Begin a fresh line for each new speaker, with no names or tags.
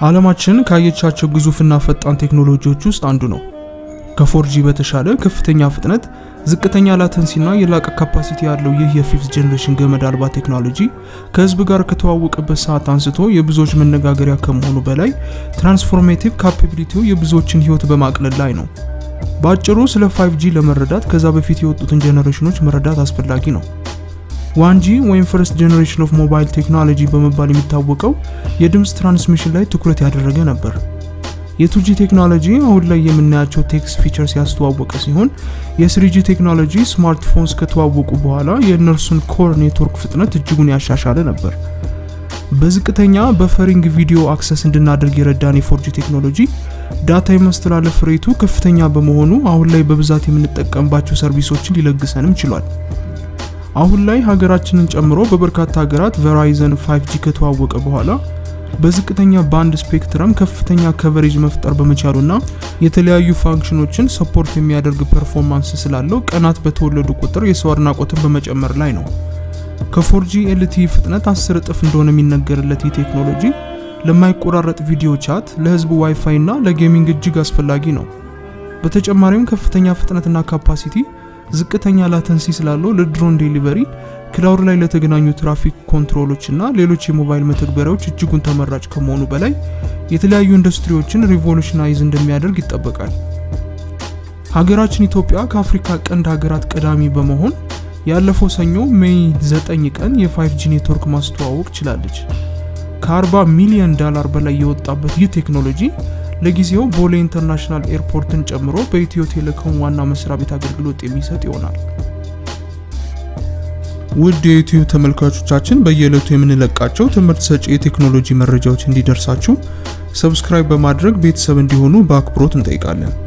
ዓለማችን ካየቻቸው ግዙፍና ፈጣን ቴክኖሎጂዎች ውስጥ አንዱ ነው። ከፎርጂ በተሻለ ከፍተኛ ፍጥነት፣ ዝቅተኛ ላተንሲና የላቀ ካፓሲቲ ያለው ይህ የፊፍት ጄኔሬሽን ገመድ አልባ ቴክኖሎጂ ከህዝብ ጋር ከተዋወቀበት ሰዓት አንስቶ የብዙዎች መነጋገሪያ ከመሆኑ በላይ ትራንስፎርሜቲቭ ካፓቢሊቲው የብዙዎችን ህይወት በማቅለል ላይ ነው። በአጭሩ ስለ 5G ለመረዳት ከዛ በፊት የወጡትን ጄኔሬሽኖች መረዳት አስፈላጊ ነው። ዋንጂ ወይም ፈርስት ጄኔሬሽን ኦፍ ሞባይል ቴክኖሎጂ በመባል የሚታወቀው የድምፅ ትራንስሚሽን ላይ ትኩረት ያደረገ ነበር። የቱጂ ቴክኖሎጂ አሁን ላይ የምናያቸው ቴክስት ፊቸርስ ያስተዋወቀ ሲሆን የስሪጂ ቴክኖሎጂ ስማርትፎንስ ከተዋወቁ በኋላ የእነርሱን ኮር ኔትወርክ ፍጥነት እጅጉን ያሻሻለ ነበር። በዝቅተኛ በፈሪንግ ቪዲዮ አክሰስ እንድናደርግ የረዳን የፎርጂ ቴክኖሎጂ ዳታ የማስተላለፍ ሬቱ ከፍተኛ በመሆኑ አሁን ላይ በብዛት የምንጠቀምባቸው ሰርቪሶችን ሊለግሰንም ችሏል። አሁን ላይ ሀገራችንን ጨምሮ በበርካታ ሀገራት ቨራይዘን 5G ከተዋወቀ በኋላ በዝቅተኛ ባንድ ስፔክትረም ከፍተኛ ከቨሬጅ መፍጠር በመቻሉና የተለያዩ ፋንክሽኖችን ሰፖርት የሚያደርግ ፐርፎርማንስ ስላለው ቀናት በተወለዱ ቁጥር የሰው አድናቆትን በመጨመር ላይ ነው። ከፎርጂ ኤልቲኢ ፍጥነት 10 እጥፍ እንደሆነ የሚነገርለት ይህ ቴክኖሎጂ ለማይቆራረጥ ቪዲዮ ቻት፣ ለህዝብ ዋይፋይ እና ለጌሚንግ እጅግ አስፈላጊ ነው። በተጨማሪም ከፍተኛ ፍጥነትና ካፓሲቲ ዝቅተኛ ላተንሲ ስላለው ለድሮን ዴሊቨሪ፣ ክላውድ ላይ ለተገናኙ ትራፊክ ኮንትሮሎች እና ሌሎች የሞባይል መተግበሪያዎች እጅጉን ተመራጭ ከመሆኑ በላይ የተለያዩ ኢንዱስትሪዎችን ሪቮሉሽናይዝ እንደሚያደርግ ይጠበቃል። ሀገራችን ኢትዮጵያ ከአፍሪካ ቀንድ ሀገራት ቀዳሚ በመሆን ያለፈው ሰኞ ሜይ 9 ቀን የ5G ኔትወርክ ማስተዋወቅ ችላለች። ከ40 ሚሊዮን ዳላር በላይ የወጣበት ይህ ቴክኖሎጂ ለጊዜው ቦሌ ኢንተርናሽናል ኤርፖርትን ጨምሮ በኢትዮ ቴሌኮም ዋና መስሪያ ቤት አገልግሎት የሚሰጥ ይሆናል። ውድ የዩቲዩብ ተመልካቾቻችን በየዕለቱ የምንለቃቸው ትምህርት ሰጪ የቴክኖሎጂ መረጃዎች እንዲደርሳችሁ ሰብስክራይብ በማድረግ ቤተሰብ እንዲሆኑ በአክብሮት እንጠይቃለን።